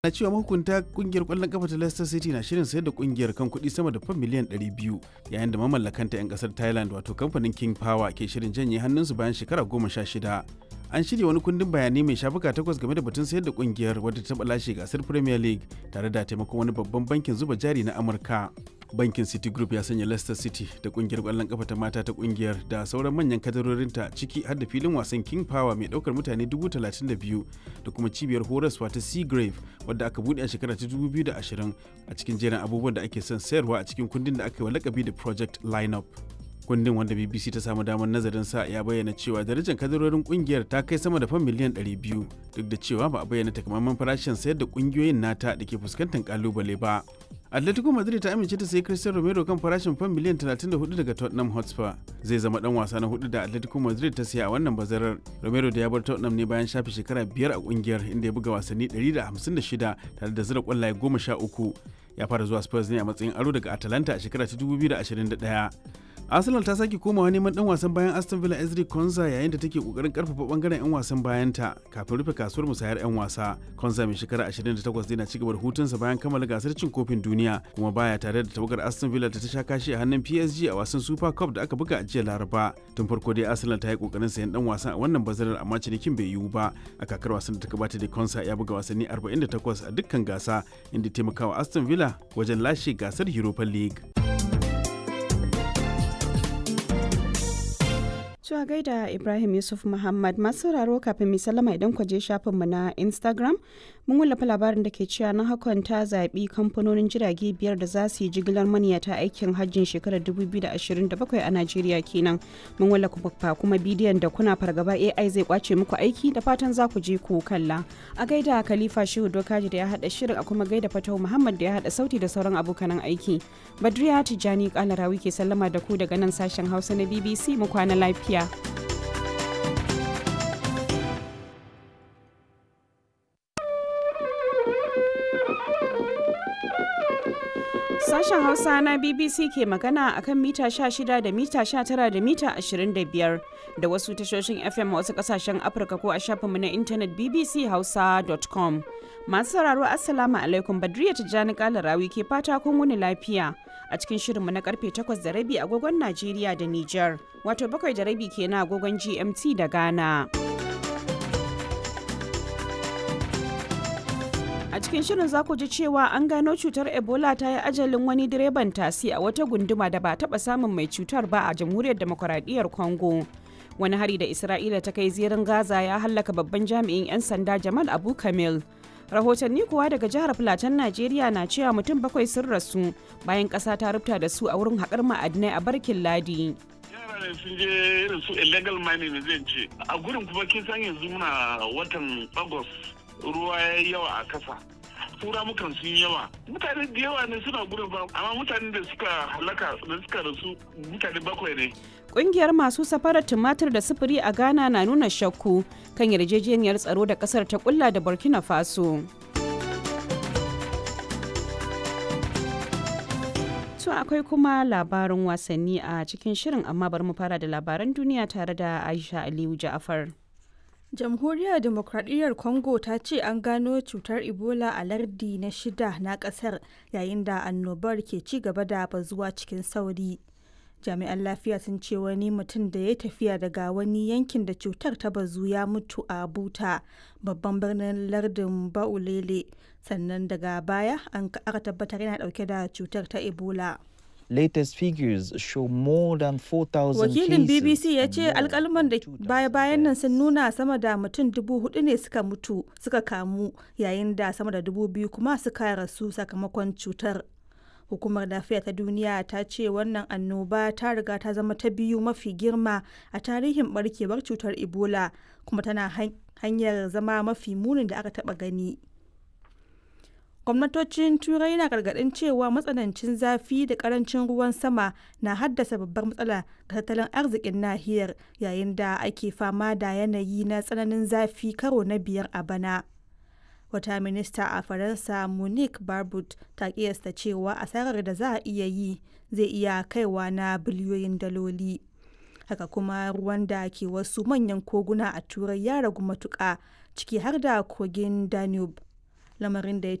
na cewa mahukunta kungiyar kwallon kafa ta Leicester City na shirin sayar da kungiyar kan kuɗi sama da fan miliyan 200 yayin da mamallakanta 'yan kasar Thailand wato kamfanin King Power ke shirin janye hannunsu bayan shekara goma sha shida. An shirya wani kundin bayanai mai shafuka takwas game da batun sayar da kungiyar wadda ta lashe gasar Premier League tare da taimakon wani babban bankin zuba jari na Amurka. Bankin City Group ya sanya Leicester City da kungiyar kwallon kafa ta mata ta kungiyar da sauran manyan kadarorinta ciki har da filin wasan King Power mai daukar mutane 32,000 da kuma cibiyar horaswa ta Seagrave wadda aka bude a shekara ta 2020 a cikin jerin abubuwan da ake son sayarwa a cikin kundin da aka yi wa lakabi da Project Lineup. kundin wanda bbc ta samu damar nazarin sa ya bayyana cewa darajar kadarorin kungiyar ta kai sama da fan miliyan 200 duk da cewa ba a bayyana takamaiman farashin sayar da kungiyoyin nata da ke fuskantar kalubale ba atletico madrid ta amince ta sayi cristiano romero kan farashin fan miliyan 34 daga tottenham hotspur zai zama dan wasa na hudu da atletico madrid ta siya a wannan bazarar romero da ya bar tottenham ne bayan shafe shekara biyar a kungiyar inda ya buga wasanni 156 tare da zira kwallaye 13 ya fara zuwa spurs ne a matsayin aro daga atalanta a shekara ta 2021 arsenal ta sake komawa neman dan wasan bayan aston villa ezri konza yayin da take kokarin karfafa bangaren yan wasan bayanta kafin rufe kasuwar musayar yan wasa konza mai shekara 28 zai na cigaba da hutunsa bayan kammala gasar cin kofin duniya kuma baya tare da tawagar aston villa da ta sha kashi a hannun psg a wasan super cup da aka buga a jiya laraba tun farko dai arsenal ta yi kokarin sayan dan wasan a wannan bazarar amma cinikin bai yiwu ba a kakar wasan da ta gabata da konsa ya buga wasanni 48 a dukkan gasa inda taimakawa aston villa wajen lashe gasar europa league Cewa gaida Ibrahim Yusuf Muhammad masu sauraro kafin mai sallama idan ku je shafinmu na Instagram mun wallafa labarin da ke cewa na hakan ta zaɓi kamfanonin jirage biyar da za su yi jigilar maniyata aikin hajjin shekarar 2027 a Najeriya kenan. Mun wallafa kuma bidiyon da kuna fargaba AI zai kwace muku aiki da fatan za ku je ku kalla. A gaida Khalifa Shehu Dokaji da ya haɗa shirin a kuma gaida Fatau Muhammad da ya haɗa sauti da sauran abokanan aiki. Badriya Tijjani Kalarawi ke sallama da ku daga nan sashen Hausa na BBC mu kwana lafiya. Sashen Hausa na BBC ke magana akan mita 16 da mita 19 da mita 25 da wasu tashoshin FM a wasu kasashen Afirka ko a shafinmu na intanet bbchausa.com. Masu sauraro Assalamu alaikum Badriya Tijjani Kalarawi ke fata kun wuni lafiya a cikin shirinmu na karfe 8 da rabi agogon Najeriya da Nijar, wato bakwai da rabi kenan agogon GMT da Ghana. A cikin shirin za ku ji cewa an gano cutar Ebola ta yi ajalin wani direban tasi a wata gunduma da ba taɓa samun mai cutar ba a jamhuriyar demokuraɗiyyar Congo. Wani hari da Isra'ila ta kai zirin Gaza ya hallaka babban jami'in 'yan sanda Jamal Abu Kamil. Rahotanni kuwa daga jihar Filatan Najeriya na cewa mutum bakwai sun rasu bayan ƙasa ta rubuta da su a wurin haƙar ma'adinai a barkin ladi. ne sun je irin su illegal mining zai ce a gurin kuma kin san yanzu muna watan agust ruwa ya yi yawa a kasa tura mukan sun yawa mutane da yawa ne suna gurin ba amma mutane da suka halaka da suka rasu mutane bakwai ne Ƙungiyar masu safarar tumatir da sufuri a Ghana na nuna shakku kan yarjejeniyar tsaro da ƙasar ta kulla da Burkina Faso. To akwai kuma labarin wasanni a cikin shirin amma bari mu fara da labaran duniya tare da Aisha Aliyu Ja'afar. jamhuriyar demokradiyyar congo ta ce an gano cutar ebola a lardi na shida na kasar yayin da annobar ke ci gaba da bazuwa cikin sauri jami'an lafiya sun ce wani mutum da ya tafiya daga wani yankin da cutar ta bazu ya mutu a buta babban birnin lardin baulele sannan daga baya an aka tabbatar yana dauke da cutar ta ebola latest figures show more than 4,000 Wakilin BBC ya ce alkalman da baya-bayan nan sun nuna sama da mutum dubu hudu ne suka mutu suka kamu yayin da sama da dubu biyu kuma suka rasu sakamakon cutar. Hukumar lafiya ta duniya ta ce wannan annoba ta riga ta zama ta biyu mafi girma a tarihin barkewar cutar Ebola kuma tana hanyar zama mafi munin da aka taba gani. gwamnatocin turai na gargadin cewa matsanancin zafi da karancin ruwan sama na haddasa babbar matsala ga tattalin arzikin nahiyar yayin da ake fama da yanayi na tsananin zafi karo na biyar a bana wata minista a faransa monique barbut ta kiyasta cewa asarar da za a iya yi zai iya kaiwa na biliyoyin daloli haka kuma ruwan da ke wasu manyan koguna a turai ya ragu matuƙa ciki har da kogin danube lamarin da ya